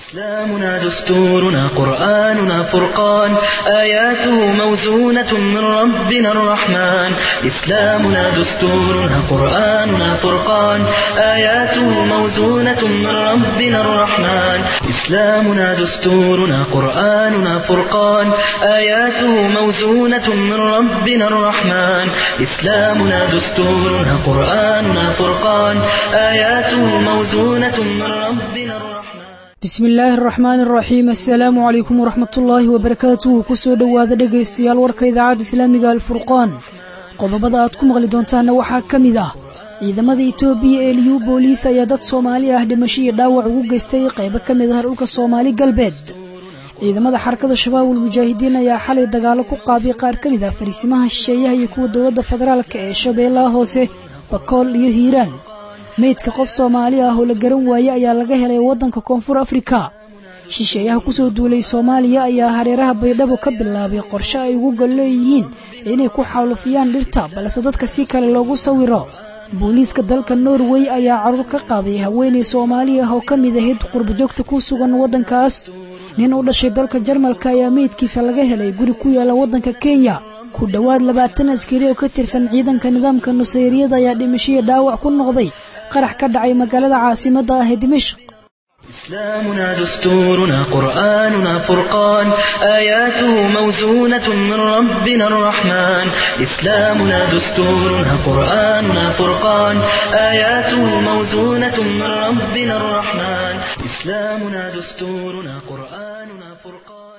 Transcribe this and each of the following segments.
إسلامنا دستورنا قرآننا فرقان آياته موزونة من ربنا الرحمن إسلامنا دستورنا قرآننا فرقان آياته موزونة من ربنا الرحمن إسلامنا دستورنا قرآننا فرقان آياته موزونة من ربنا الرحمن إسلامنا دستورنا قرآننا فرقان آياته موزونة من ربنا الرحمن bismi illaahi araxmaani araxiim assalaamu calaykum waraxmatullaahi wabarakaatuhu kusoo dhowaada dhegaystayaal warka idaacadda islaamiga alfurqaan qodobada aad ku maqli doontaana waxaa ka mid ah ciidamada itoobiya ee liyu booliis ayaa dad soomaali ah dhimasho iyo dhaawac ugu geystay qaybo ka mid ah dhulka soomaali galbeed ciidamada xarakada shabaabul mujaahidiin ayaa xalay dagaalo ku qaaday qaar ka mid ah fariisimaha shisheeyaha iyo kuwa dowladda federaalka ee shabeellaha hoose bakool iyo hiiraan meydka qof soomaali ah oo la garan waaye ayaa laga helay waddanka koonfur afrika shisheeyaha kusoo duulay soomaaliya ayaa hareeraha baydhabo ka bilaabay qorshe ay ugu gol leeyihiin inay ku xaalufiyaan dhirta balse dadka si kale loogu sawiro booliiska dalka norway ayaa carruur ka qaaday haweenay soomaali ah oo ka mid ahayd qurbajoogta ku sugan waddankaas nin u dhashay dalka jarmalka ayaa meydkiisa laga helay guri ku yaala waddanka kenya ku dhowaad labaatan askari oo ka tirsan ciidanka nidaamka nusayriyada ayaa dhimashiyo dhaawac ku noqday qarax ka dhacay magaalada caasimadda ah ee dimashq إسلامنا دستورنا قرآننا فرقان آياته موزونة من ربنا الرحمن إسلامنا دستورنا قرآننا فرقان آياته موزونة من ربنا الرحمن إسلامنا دستورنا قرآننا فرقان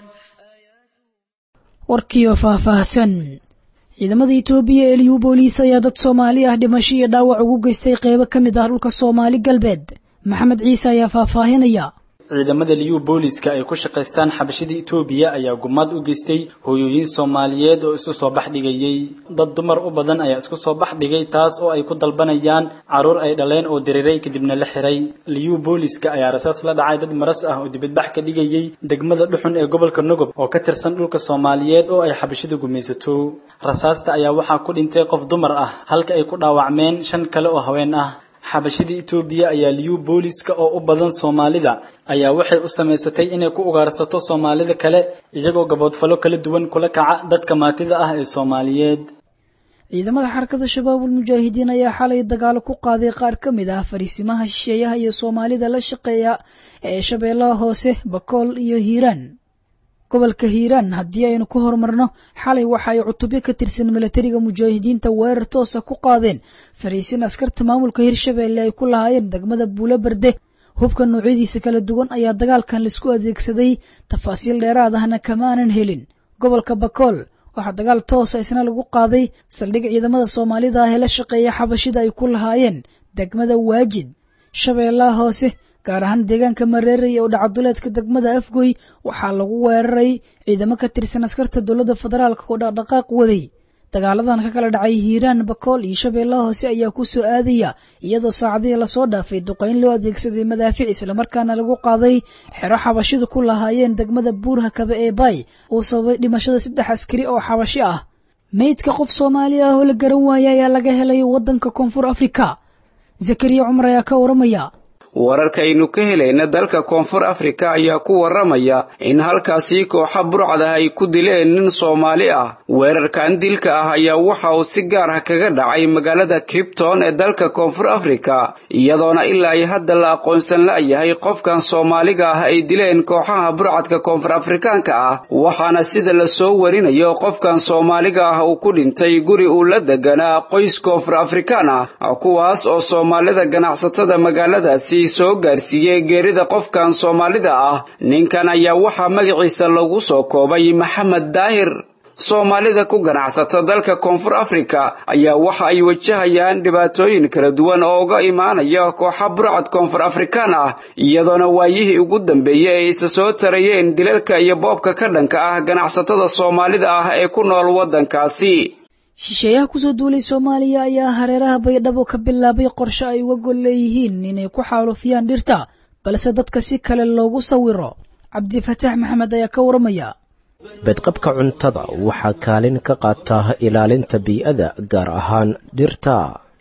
warkiioo faahfaahsan ciidamada itoobiya ee liyu booliis ayaa dad soomaali ah dhimasho iyo dhaawac ugu geystay qeybo ka mid ah dhulka soomaali galbeed maxamed ciise ayaa faahfaahinaya ciidamada liyu booliska ay ku shaqaystaan xabashida itoobiya ayaa gumaad u geystay hooyooyin soomaaliyeed oo isu soo bax dhigayey dad dumar u badan ayaa isku soo bax dhigay taas oo ay ku dalbanayaan carruur ay dhaleen oo diriray kadibna la xiray liyu booliska ayaa rasaas la dhacay dad maras ah oo dibadbax ka dhigayey degmada dhuxun ee gobolka nogob oo ka tirsan dhulka soomaaliyeed oo ay xabashida gumaysato rasaasta ayaa waxaa ku dhintay qof dumar ah halka ay ku dhaawacmeen shan kale oo haween ah xabashida itoobiya ayaa liyu booliska oo u badan soomaalida ayaa waxay u samaysatay inay ku ugaarsato soomaalida kale iyagoo gaboodfalo kala duwan kula kaca dadka maatida ah ee soomaaliyeed ciidamada xarakada shabaabul mujaahidiin ayaa xalay dagaalo ku qaaday qaar ka mid ah fariisimaha shisheeyaha iyo soomaalida la shaqeeya ee shabeellaha hoose bakool iyo hiiraan gobolka hiiraan haddii aynu ku horumarno xalay waxa ay cutubyo ka tirsan milatariga mujaahidiinta weerar toosa ku qaadeen fariisin askarta maamulka hirshabeelle ay ku lahaayeen degmada buulo berde hubka noocyadiisa kala duwan ayaa dagaalkan laisku adeegsaday tafaasiil dheeraad ahna kamaanan helin gobolka bakool waxaa dagaal toosa isna lagu qaaday saldhig ciidamada soomaalida ah ee la shaqeeya xabashida ay ku lahaayeen degmada waajid shabeellaha hoose gaar ahaan deegaanka mareerey oo dhacaduleedka degmada afgoy waxaa lagu weeraray ciidamo ka tirsan askarta dowladda federaalk oo dhaqdhaqaaq waday dagaaladan ka kala dhacay hiiraan bakool iyo shabeellaha hoose ayaa ku soo aadaya iyadoo saacadihii lasoo dhaafay duqayn loo adeegsaday madaafic islamarkaana lagu qaaday xero xabashidu ku lahaayeen degmada buurha kabe ee baay uu sababay dhimashada saddex askari oo xabashi ah meydka qof soomaali ah oo la garan waaya ayaa laga helay waddanka koonfur afrika zakariya cumar ayaa ka waramaya wararkaynu ka helayna dalka koonfur afrika ayaa ku warramaya in halkaasi kooxa burcad ah ay ku dileen nin soomaali ah weerarkan dilka ah ayaa waxa uu si gaar ah kaga dhacay magaalada kibton ee dalka koonfur afrika iyadoona ilaa ay hadda la aqoonsan la'yahay qofkan soomaaliga ah ay dileen kooxaha burcadka koonfur afrikaanka ah waxaana sida la soo warinayo qofkan soomaaliga ah uu ku dhintay guri uu la deganaa qoys koonfur afrikaan ah kuwaas oo soomaalida ganacsatada magaaladaasi soo gaarsiiyey geerida qofkan soomaalida ah ninkan ayaa waxaa magaciisa lagu soo koobay maxamed daahir soomaalida ku ganacsata dalka koonfur afrika ayaa waxa ay wajahayaan dhibaatooyin kala duwan oo uga imaanaya kooxa burcad koonfur afrikaan ah iyadoona waayihii ugu dambeeyey ay isa soo tarayeen dilalka iyo boobka ka dhanka ah ganacsatada soomaalida ah ee ku nool waddankaasi shisheeyaha kusoo duulay soomaaliya ayaa hareeraha baydhabo ka bilaabay qorshe ay uga gol leeyihiin inay ku xaalufiyaan dhirta balse dadka si kale loogu sawiro cabdifataax maxamed ayaa ka waramaya bedqabka cuntada waxaa kaalin ka qaataa ilaalinta bii'ada gaar ahaan dhirta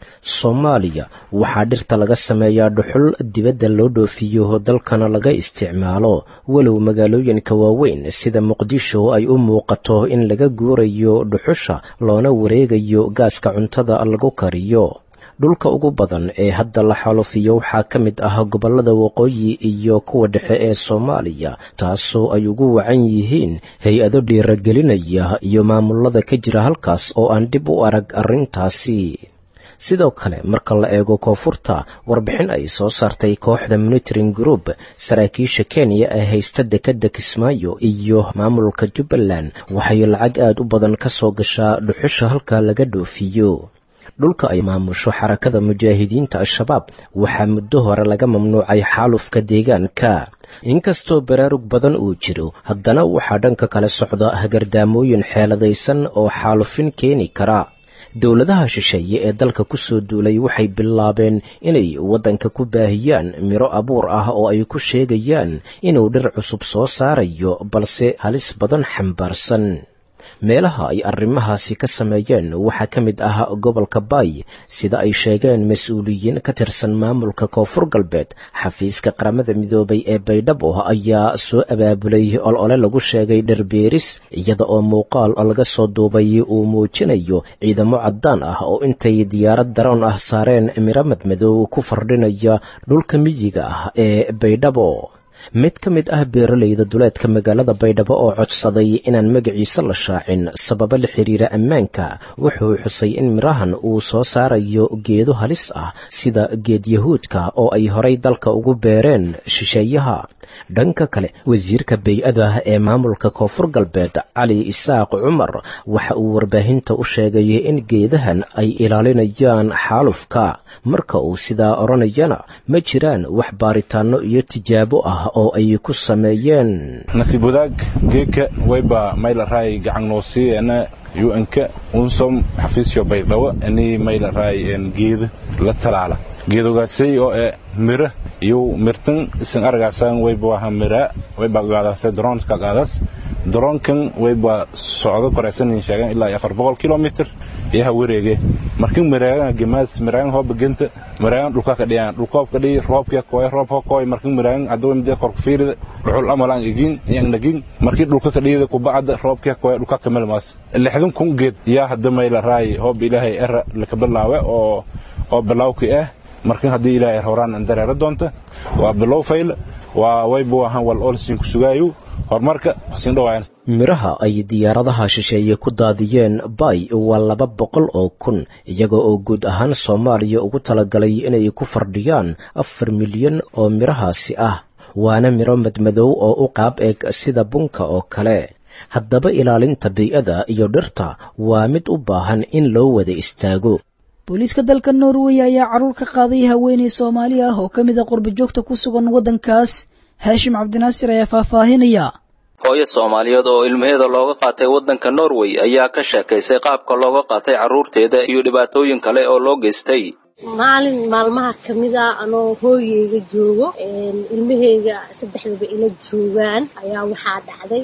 soomaaliya waxaa dhirta laga sameeyaa dhuxul dibadda loo dhoofiyo dalkana laga isticmaalo walow magaalooyinka waaweyn sida muqdisho ay u muuqato in laga guurayo dhuxusha loona wareegayo gaaska cuntada lagu kariyo dhulka ugu badan ee hadda la xalufiyo waxaa ka mid ah gobollada waqooyi iyo kuwa dhexe ee soomaaliya taasoo ay ugu wacan yihiin hay-ado dhiiragelinaya iyo maamulada ka jira halkaas oo aan dhib u arag arrintaasi sidoo kale marka la eego koonfurta warbixin ay soo saartay kooxda monitoring group saraakiisha kenya ee haysta dekedda kismaayo iyo maamulka jubbaland waxay lacag aad u badan ka soo gashaa dhuxusha halka laga dhoofiyo dhulka ay maamusho xarakada mujaahidiinta al-shabaab waxaa muddo hore laga mamnuucay xaalufka deegaanka inkastoo baraarug badan uu jiro haddana waxaa dhanka kale socda hagardaamooyin xeeladaysan oo xaalufin keeni kara dowladaha shisheeye ee dalka ku soo duulay waxay bilaabeen inay waddanka ku baahiyaan miro abuur ah oo ay ku sheegayaan inuu dhir cusub soo saarayo balse halis badan xambaarsan meelaha ay arrimahaasi ka sameeyeen waxaa ka mid ah gobolka baay sida ay sheegeen mas-uuliyiin ka tirsan maamulka koonfur galbeed xafiiska qaramada midoobay ee baydhabo ayaa soo abaabulay olole lagu sheegay dhirbeeris iyada oo muuqaal laga soo duubay uu muujinayo ciidamo caddaan ah oo intay diyaarad daroon ah saareen miramad madow ku fardhinaya dhulka miyiga ah ee baydhabo mid ka mid ah beeralayda duleedka magaalada baydhabo oo codsaday inaan magaciisa la shaacin sababo la xiriira ammaanka wuxuu xusay in mirahan uu soo saarayo geedo halis ah sida geed yahuudka oo ay horay dalka ugu beereen shisheeyaha dhanka kale wasiirka bay-ada ee maamulka koonfur galbeed cali isaaq cumar waxa uu warbaahinta u sheegay in geedahan ay ilaalinayaan xaalufka marka uu sidaa odhanayana ma jiraan wax baaritaanno iyo tijaabo ah oo ay ku sameeyeen nasiib wadaag geedka wayba maylaray gacannoosiyeena un-ka unsom xafiisyo baydhabo ani maylaray geeda la talaala geedogaasay oo e mira iyo mirtan isan aragaasan wayba waha mira wayba gaadase droonka gaadas droonkan wayba socdo koraysanin sheegan ilaa afar boqol kilomitr iyaha wareege markin maraagan gemaas maraagan hooba genta maraagan dhulka ka dhiyaan dhulkoob ka dhiyi roobka koy roob ho koy markin maraagan adaw mid kor ku fiirida dhuxul amalan igin yang nagin markin dhulka ka dhiyida ku bacda roobka koy dhulka ka melmaas lixdan kun geed yaa hadda mayla raay hoob ilaahay era laka bilaawe oo oo bilawki ah markin haddii ilaahay horaan dareero doonta waa bilow fayl waa waybu ahaan wal olsin ku sugaayo horumarka sin dhawaayan miraha ay diyaaradaha shisheeye ku daadiyeen bay waa laba boqol oo kun iyaga oo guud ahaan soomaaliya ugu talagalay inay ku fardhiyaan afar milyan oo mirahaasi ah waana miro madmadow oo u qaab eg sida bunka oo kale haddaba ilaalinta bay-ada iyo dhirta waa mid u baahan in loo wada istaago booliiska dalka norway ayaa carruur ka qaaday haweeney soomaali ah oo ka mid a qurba joogta ku sugan waddankaas haashim cabdinaasir ayaa faahfaahinaya hooyo soomaaliyeed oo ilmaheeda looga qaatay waddanka norway ayaa ka sheekaysay qaabka looga qaatay carruurteeda iyo dhibaatooyin kale oo loo geystay maalin maalmaha ka mid a anoo hooyeyga joogo ilmaheyga saddexdaba ila joogaan ayaa waxaa dhacday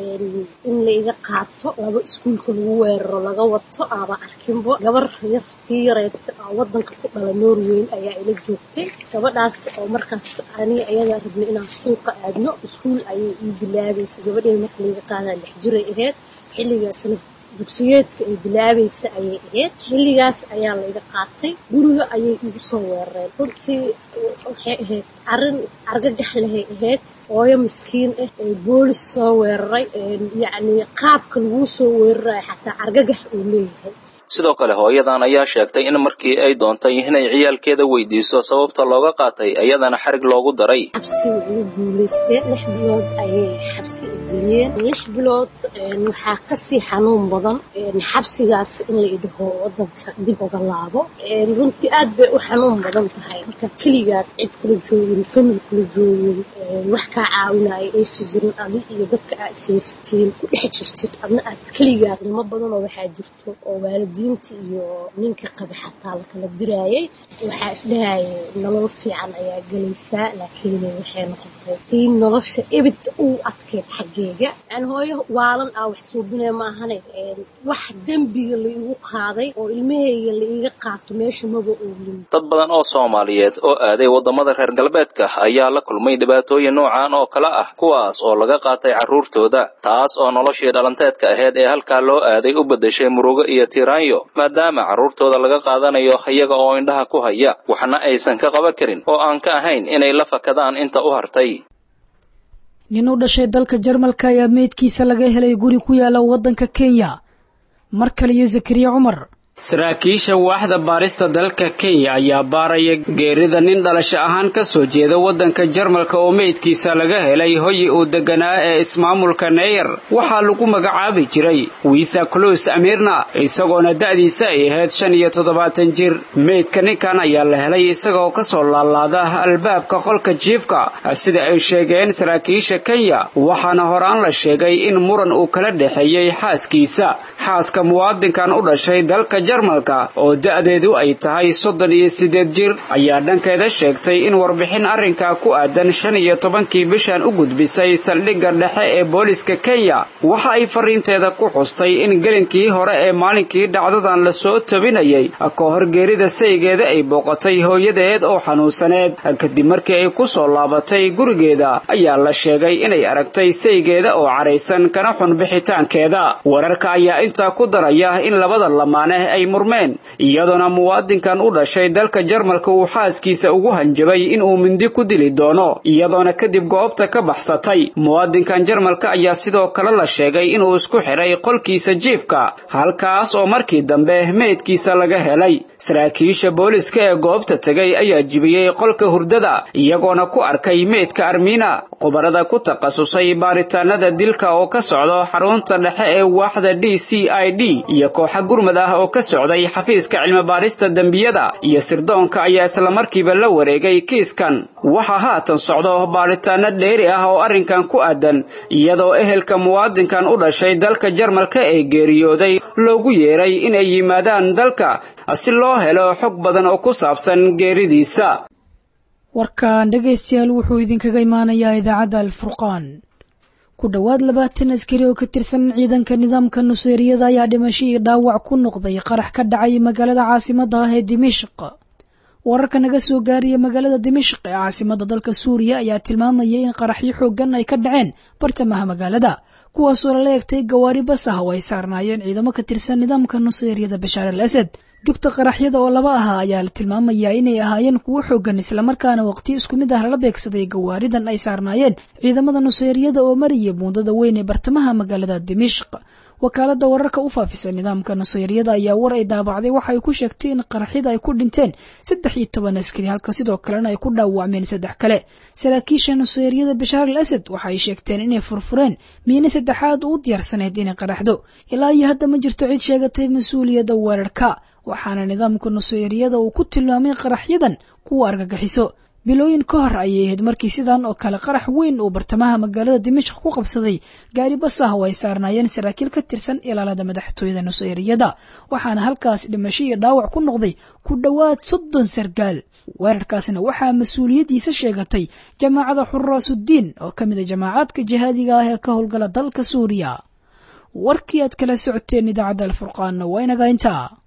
in la iga qaato laba iskuulka lagu weeraro laga wato aaba arkinbo gabar yar tii yareed wadanka ku dhala norweyn ayaa ila joogtay gabadhaas oo markaas ani ayadaa rabnay inaan suuqa aadno iskuul ayay ii bilaabaysa gabadheeda marka laiga qaadaa lix jiray ahayd xilligaasna dugsiyeedka ay bilaabaysa ayay ahayd xilligaas ayaa layga qaatay guriga ayay igu soo weerareen runtii waxay ahayd arrin argagax lehay ahayd hooyo miskiin ah ee boolis soo weeraray yacni qaabka laguu soo weerarayo xataa argagax uu leeyahay sidoo kale hooyadan ayaa sheegtay in markii ay doontay inay ciyaalkeeda weydiiso sababta looga qaatay iyadana xarig loogu daray xabsi way iga guulaysteen lix bilood ayay xabsi geliyeen lix bilood waxaa kasii xanuun badan xabsigaas in la idhaho wadanka dib uga laabo runtii aad bay u xanuun badan tahay marka keligaad cid kula joogin famil kula joogin wax kaa caawinaya aysi jirin adi iyo dadka aad ishaysatiin ku dhex jirtid adna aad keligaad ilmo badanoo waxaa jirto oo waalid waalidiinta iyo ninka qaba xataa la kala diraayay waxaa isdhahayay nolol fiican ayaa gelaysaa laakiin waxay noqotay tii nolosha ebid uu adkeyd xaggeega yani hooyo waalan aa wax suubinaya maahane wax dembiga la igu qaaday oo ilmahayga la iiga qaato meesha maba oolin dad badan oo soomaaliyeed oo aaday waddamada reer galbeedka ayaa la kulmay dhibaatooyin noocan oo kale ah kuwaas oo laga qaatay carruurtooda taas oo noloshii dhalanteedka ahayd ee halkaa loo aaday u beddeshay murugo iyo tiiraanyo maadaama carruurtooda laga qaadanayo iyaga oo indhaha ku haya waxna aysan ka qaban karin oo aan ka ahayn inay la fakadaan inta u hartay nin u dhashay dalka jarmalka ayaa meydkiisa laga helay guri ku yaala waddanka kenya mar kale iyo zakariya cumar saraakiisha waaxda baarista dalka kenya ayaa baaraya geerida nin dhalasho ahaan ka soo jeeda waddanka jarmalka oo meydkiisa laga helay hoyi uu deganaa ee ismaamulka neyer waxaa lagu magacaabi jiray wiisa cluus amirna isagoona da'diisa ay ahayd shan iyo toddobaatan jir meydka ninkan ayaa la helay isagaoo ka soo laalaada albaabka qolka jiifka sida ay sheegeen saraakiisha kenya waxaana horaan la sheegay in muran uu kala dhexeeyey xaaskiisa xaaska muwaadinkan u dhashay dalka jarmalka oo da'deedu ay tahay soddon iyo siddeed jir ayaa dhankeeda sheegtay in warbixin arrinkaa ku aadan shan iyo tobankii bishan u gudbisay saldhigga dhexe ee booliska kenya waxa ay farriinteeda ku xustay in gelinkii hore ee maalinkii dhacdadan la soo tabinayay ka hor geerida saygeeda ay booqatay hooyadeed oo xanuunsaneed kadib markii ay ku soo laabatay gurigeeda ayaa la sheegay inay aragtay saygeeda oo cadhaysan kana xun bixitaankeeda wararka ayaa intaa ku daraya in labada lamaane ay murmeen iyadoona muwaadinkan u dhashay dalka jarmalka uu xaaskiisa ugu hanjabay inuu mindi ku dili doono iyadoona kadib goobta ka baxsatay muwaadinkan jarmalka ayaa sidoo kale la sheegay inuu isku xidhay qolkiisa jiifka halkaas oo markii dambe meydkiisa laga helay saraakiisha booliska ee goobta tegay ayaa jibiyey qolka hurdada iyagoona ku arkay meydka armiina khubarada ku takhasusay baaritaanada dilka oo ka socdo xarunta dhexe ee waaxda d c i d iyo kooxa gurmad ah oo ka socday xafiiska cilmibaarista dembiyada iyo sirdoonka ayaa islamarkiiba la wareegay kiiskan waxaa haatan socdo baaritaano dheeri ah oo arrinkan ku aadan iyadoo ehelka muwaadinkan u dhashay dalka jarmalka ee geeriyooday loogu yeeray inay yimaadaan dalka si loo helo xog badan oo ku saabsan geeridiisa warkan dhegaystayaal wuxuu idinkaga imaanayaa idaacadda alfurqaan ku dhowaad labaatan askari oo ka tirsan ciidanka nidaamka nuseeriyada ayaa dhimasho iyo dhaawac ku noqday qarax ka dhacay magaalada caasimada ah ee dimishq wararka naga soo gaaraya magaalada dimishq ee caasimada dalka suuriya ayaa tilmaamayay in qaraxyo xoogan ay ka dhaceen bartamaha magaalada kuwaasoo lala egtay gawaari bas ah oo ay saarnaayeen ciidamo ka tirsan nidaamka nuseeriyada bashaar al asad jugta qaraxyada oo laba ahaa ayaa la tilmaamayaa inay ahaayeen kuwo xoogan islamarkaana waqti isku mid ah lala beegsaday gawaaridan ay saarnaayeen ciidamada nuseeriyada oo maraya buundada weyn ee bartamaha magaalada dimishq wakaalada wararka u faafisa nidaamka nuseyriyada ayaa war ay daabacday waxa ay ku sheegtay in qaraxyada ay ku dhinteen saddex iyo toban askari halka sidoo kalena ay ku dhaawacmeen saddex kale saraakiisha nuseyriyada bashaar al asad waxa ay sheegteen inay furfureen miine saddexaad u diyaarsanayd inay qaraxdo ilaa iyo hadda ma jirto cid sheegatay mas-uuliyadda weerarka waxaana nidaamka nuseyriyada uu ku tilmaamay qaraxyadan kuwa argagixiso bilooyin ka hor ayay ahayd markii sidan oo kale qarax weyn uu bartamaha magaalada dimashq ku qabsaday gaari bas ah oo ay saarnaayeen saraakiil ka tirsan ilaalada madaxtooyada nuseyriyada waxaana halkaas dhimasho iyo dhaawac ku noqday ku dhowaad soddon sargaal weerarkaasna waxaa mas-uuliyaddiisa sheegatay jamaacada xuraasuddiin oo ka mid a jamaacaadka jihaadiga ah ee ka howlgala dalka suuriya warkii aad kala socoteen idaacadda alfurqaanna waa inaga intaa